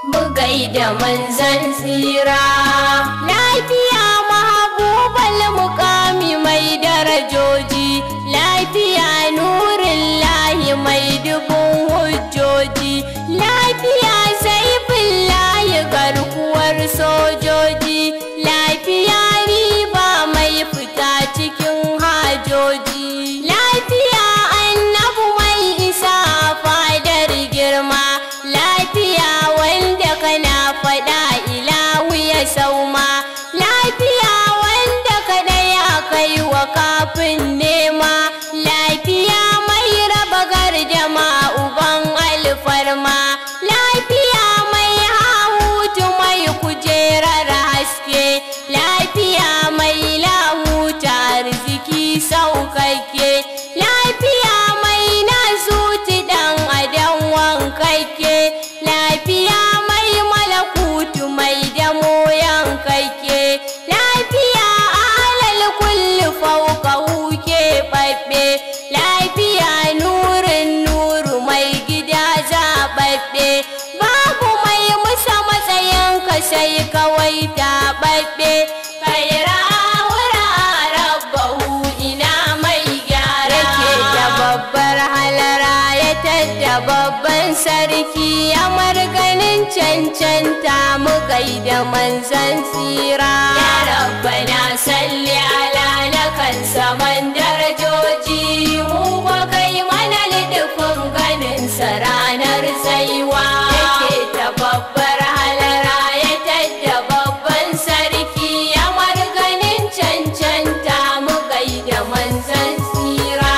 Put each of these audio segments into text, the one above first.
mu gaida manzan tsira lafiya mahabubal mukami mai darajoji lafiya nurin lahi mai dubun hujjoji lafiya saifin layi garkuwar sojoji lafiya riba mai fita cikin hajoji lafiya annabu mai isa fadar girma lafiya wanda kana faɗa ilahu ya sauma lafiya wanda kada ya kai wa kafin nema lafiya mai raba gardama uban alfarma lafiya mai hahutu mai kujerar haske lafiya mai lahuta arziki saukakke lafiya mai nasuti dan adam wankakke lafiya mai malakutu mai damo yankakke lafiya alal kulli fauka huke babbe lafiya nurin nuru mai gida zaɓaɓɓe babu mai musa matsayinka sai kawai taɓaɓɓe kaira wura rabbahu ina mai gyara ke da babbar halara ya tadda babban sarki ya marganin cancanta mu gaida manzan tsira ya rabbana salli ala na kan saman darajoji mu kwa kai mana lidufin ganin sa ranar tsaiwa yake ta babbar halara ya tadda babban sarki ya marganin cancanta mu gaida manzan tsira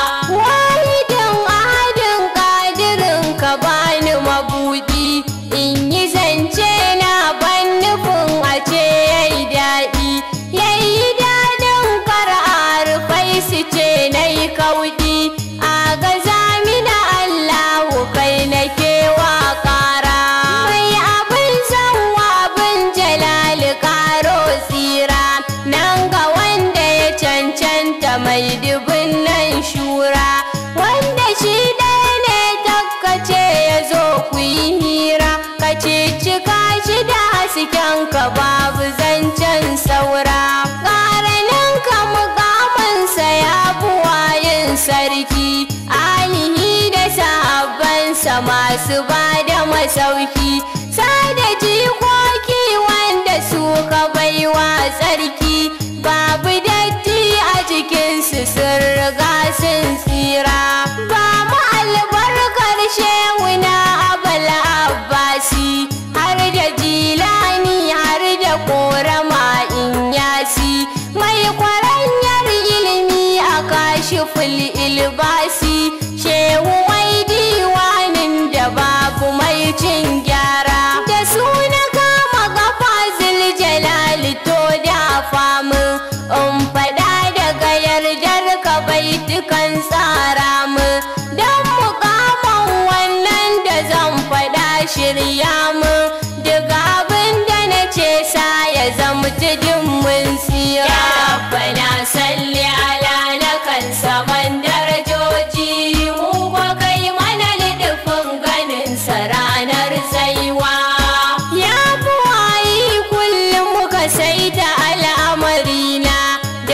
wahidin ahadin kadirin ka bani mabudi in yi zance na ban nufin a ce yayi daɗi yayi daɗin kar'ar fai su ce na yi kauɗi a gaza mina allahu kai na kewa ƙara mai abin sanwa abin jalali ƙaro tsira nan ga wanda ya cancanta mai dubin nan shura wanda shi ɗaya ne takkace ya zo ku yi hira ka cika shi da hasken ka babu zancen saura ƙaranin ka mukaminsa ya buwayin sarki alihi da sahabbansa masu ba da masauki sada jikoki wanda suka baiwa tsarki babu datti a jikinsu sun riga sun tsira ba mu albarkar shewuna abal abbasi har da jilani har da korama in yasi mai kwaranyar ilimi a kashiful ilbasi shehu mai diwanin da babu mai cin gyara da suna kama kafa jalali to da famu in faɗa daga yardar ka baitukan tsara mu don mukaman wannan da zan faɗa shirya mu daga abin da na ce sa ya zama tudun mun tsira ya rabbana salli ala na kan saman darajoji mu kwa kai mana lidufin ganin sa ranar tsaiwa ya buwayi kullum muka saita al'amarina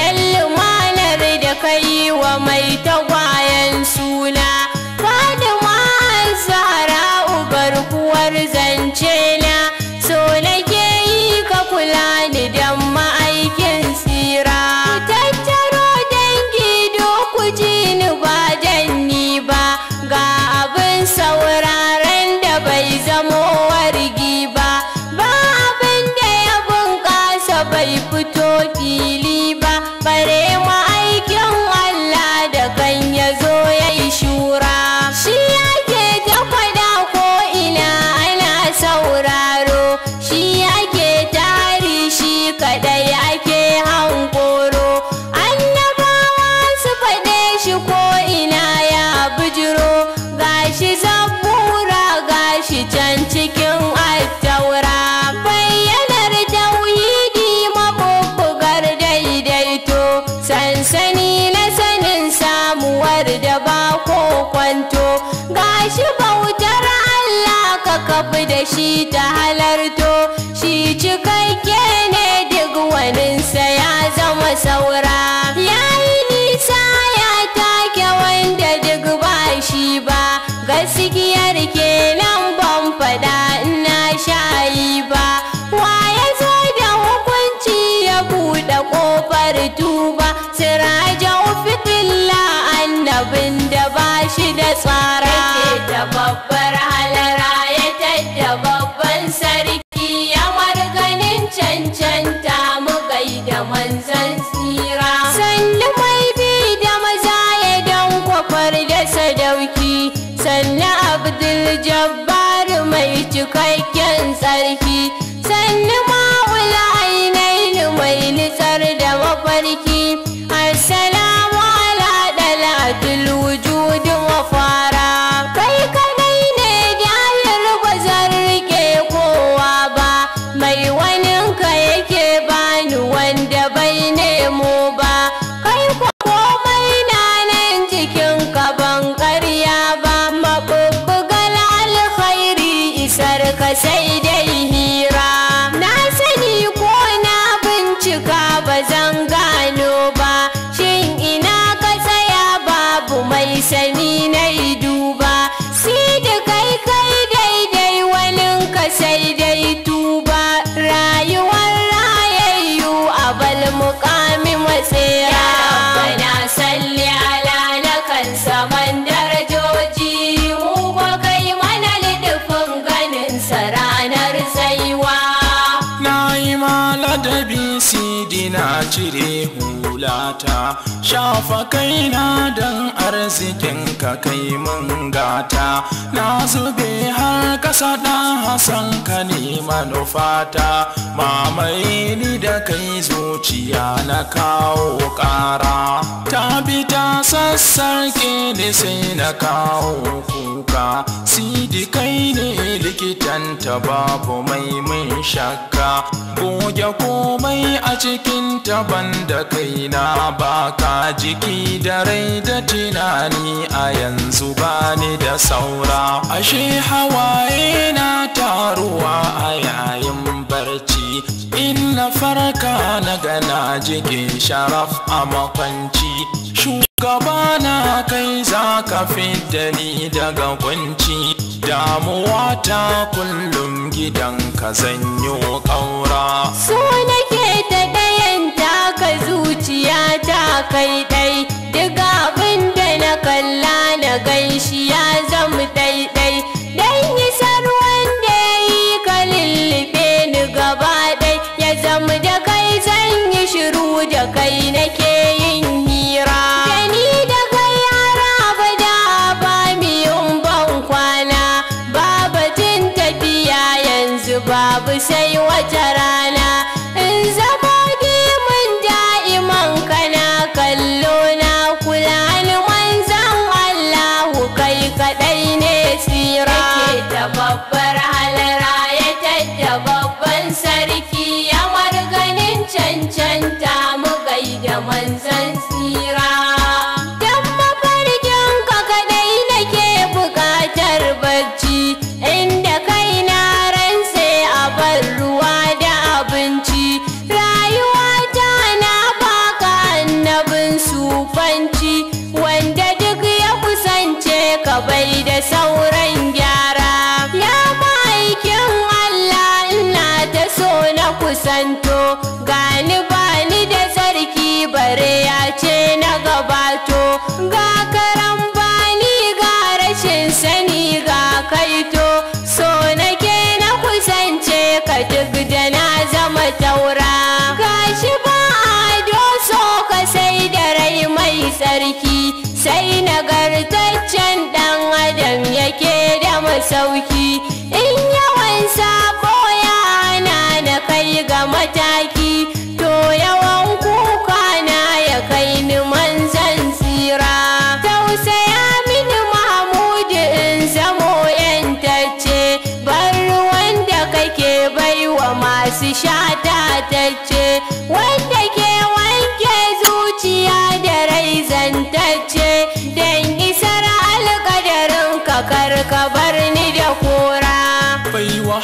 da shi ta halarto shi cikakke ne duk waninsa ya zama saura ya yi nisa ya take wanda duk ba shi ba gaskiyar kenan ban fada ina shayi ba wa ya zo da hukunci ya buɗe ƙofar tuba sirajan fitilla annabin da ba shi da tsara da babbar halara ya tadda babban sarki ya marganin cancanta mu gaida manzan tsira sannu mai bi da maza ya dan kwafar da sadauki sannu abdul jabbar mai cikakken tsarki sannu ma'ula ainihin mai nitsar da mafarki assalamu ala dalatul wujudi mafara kai kadai ne dayar ba zan rike kowa ba mai waninka yake bani wanda bai nemo ba kai kwa komai na nan jikin ka ban ƙarya ba mabubbugal alkhairi isar ka sai dai hira na sani ko na bincika ba zan gano ba shin ina ka tsaya babu mai sani na duba si da kai kai daidai wanin ka sai dai tuba rayuwar rayayyu a bal mukami matsera ya salli ala na kan saman darajoji mu ba kai mana lidufin ganin sa ranar tsaiwa Na yi maladabi sidi na cire hulata Shafa kaina don arzikin ka kai mun gata Na zube har kasa ɗan Hassan ka ne manufata Mamaye ni da kai zuciya na kawo ƙara Ta bi ta sassarke ni sai na kawo kuka Sidi kai ne likitanta babu mai mun shakka Goge komai a cikin taban da kaina baka jiki da rai da tunani a yanzu bani da saura Ashe hawaye na taruwa a yayin barci In na farka na gana jikin sharaf a makwanci Shugaba na kai za ka fidda ni daga kunci Damuwa ta kullum gidanka zanyo ƙaura so nake ta ɗayan taka zuciya ta kai ɗai duk abin da na kalla na ganshi ya zama ɗaiɗai dan isar wanda ya yi ka lullube ni gaba ɗai ya zama da kai zan yi shiru da kai nake yin hira da ni da kai yara abada ba mi yin ban kwana babatin tafiya yanzu babu sai wata rana in zama mun da'iman kana kallo na kula ni manzan Allahu kai kadai ne tsira da babbar halara ya tadda babban sarki ya marganin cancanta mu gaida manzan tsira dan mafarkin ka kadai nake bukatar bacci inda kai na ransa a bar ruwa da abinci rayuwa ta na baka annabin sufanci wanda duk ya kusance ka bai da sauran gyara ya ma'aikin Allah ina ta so na kusanto gani bani da sarki bare ya ce na gabato ga karan bani ga rashin sani ga kaito so nake na kusance ka duk da na zama taura gashi ba ado so ka sai da rai mai tsarki sai nagartaccen dan adam yake da masauki in yawan sabo ya hana na kai ga mataki to yawan kuka na ya kai ni manzan tsira tausaya mini mahmudu in zamo yantacce bar wanda kake baiwa masu shata tacce wanda ke wanke zuciya da rai zantacce dan isar alƙadarin ka kar ka bar ni da kora baiwa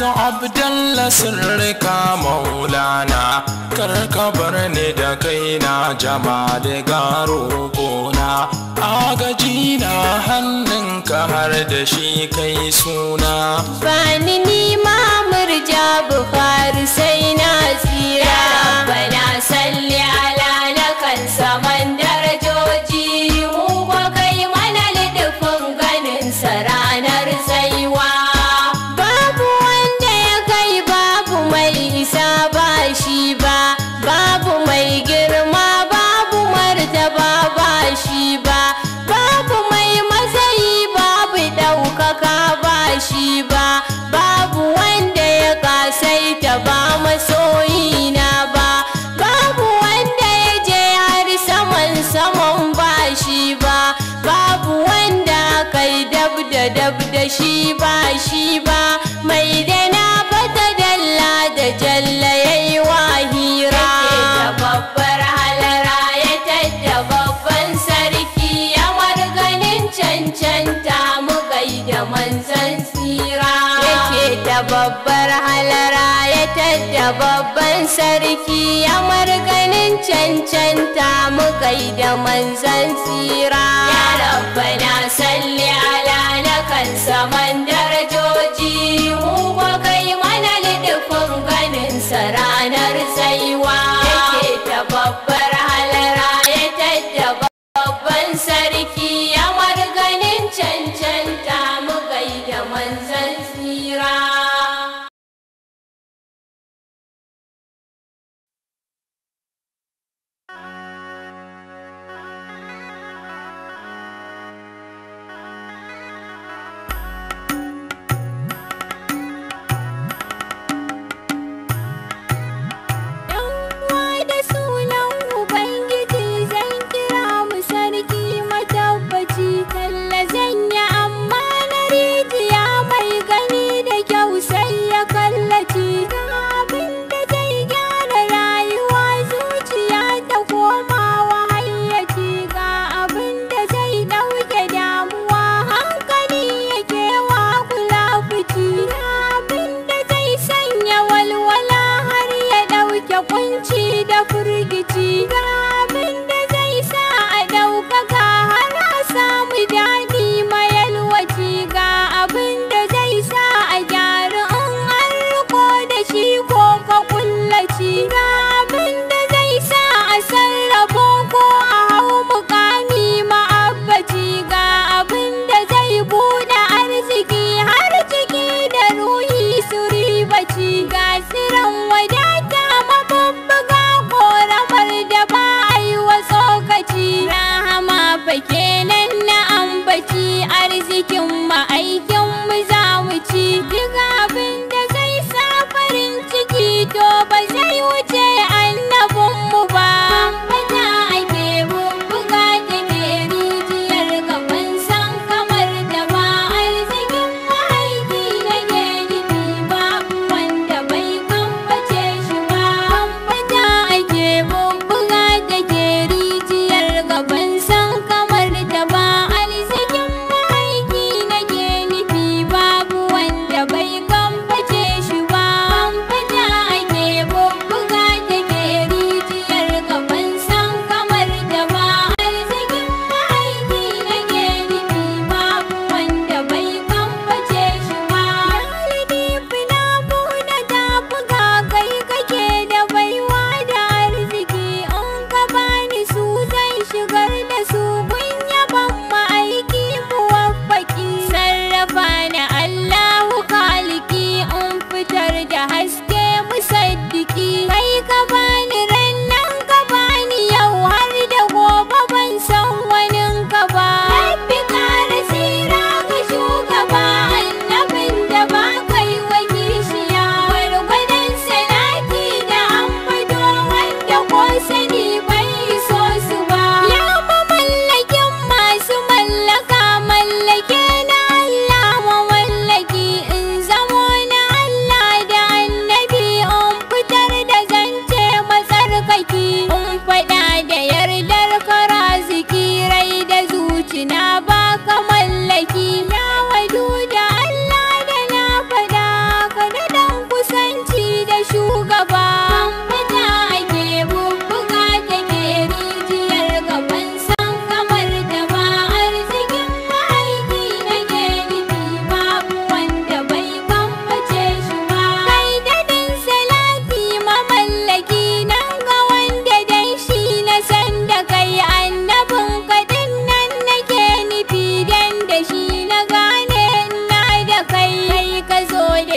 abdalla sirrika maulana karka bar ni da kaina jamali garo gona agaji na hannunka har da shi kai suna Bani ni ma murja Bukhari sai na tsira. Bana salli ala na kan saman darajoji mu kwa kai mana lidufin ganin sa ranar tsaiwa. Babu wanda ya kai babu mai isa ba shi ba, babu mai girma babu martaba ba shi ba, babu mai matsayi babu ɗaukaka ba shi ba, babu wanda ya kasaita ba masoyina ba, babu wanda ya je har saman saman ba shi ba, babu wanda kai dab da dab da shi ba shi ba, mai da na fata dalla da jalla yayi wahira. babbar halara ya tadda babban sarki ya marganin cancanta mu gaida manzan tsira yake da babbar halara ya tadda babban sarki ya marganin cancanta mu gaida manzan tsira ya rabbana salli ala na kan saman darajoji mu kwa kai mana lidufin ganin sa ranar tsaiwa yake ta babbar halara ya tadda babban sarki ya marganin cancanta mu gaida manzan tsira uwa da sunan Ubangiji zan kira mu sarki matabbaci talla zan yi amma na rijiya mai gani da kyau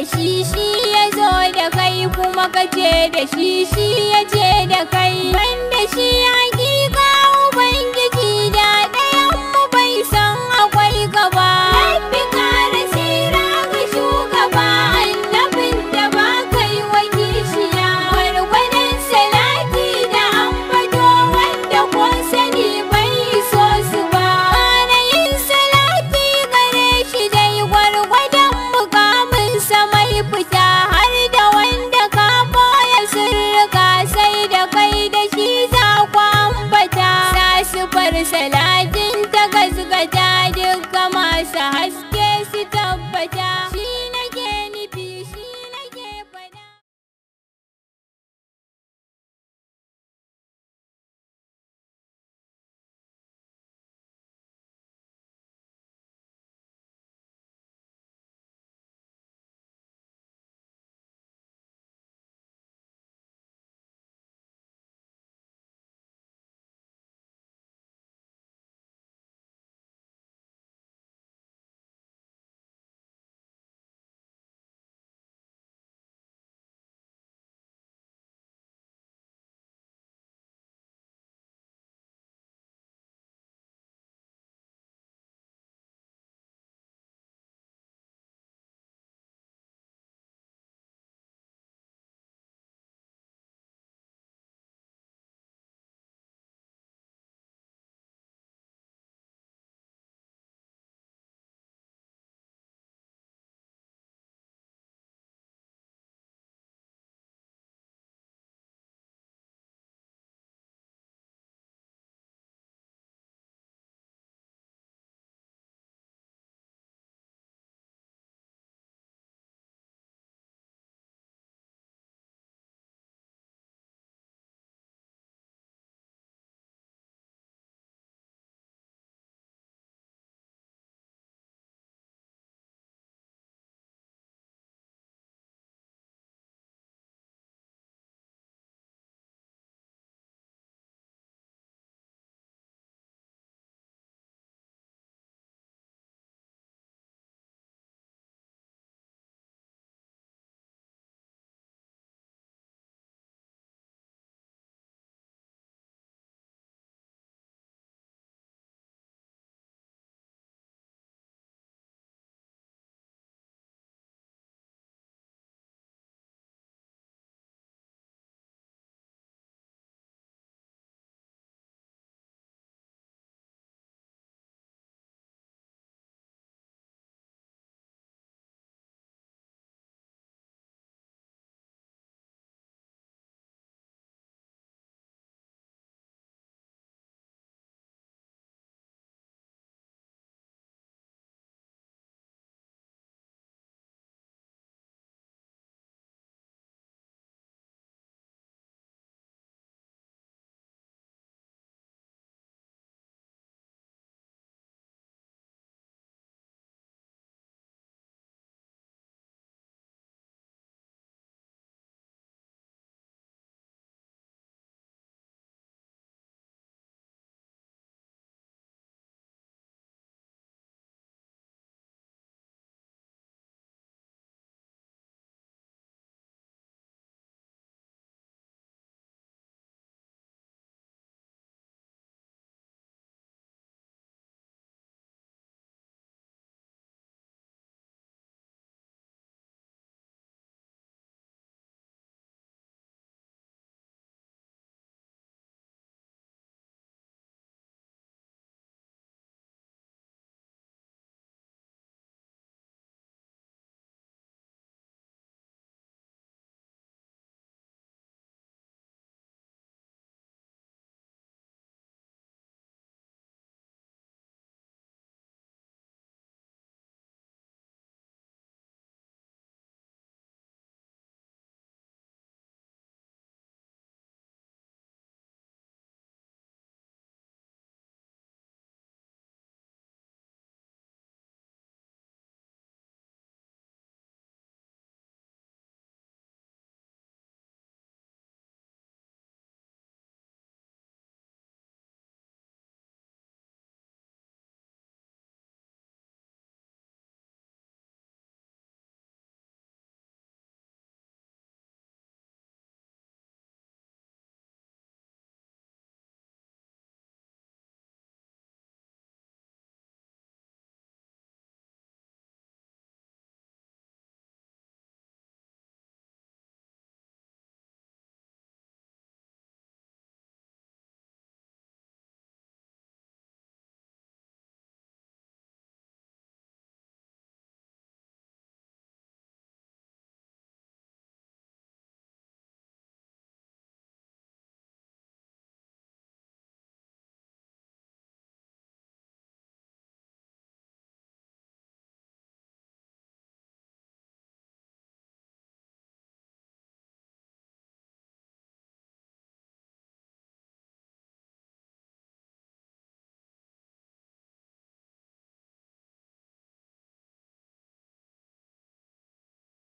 shi shi ya zo da kai kuma ka ce da shi shi ya ce da kai banda shi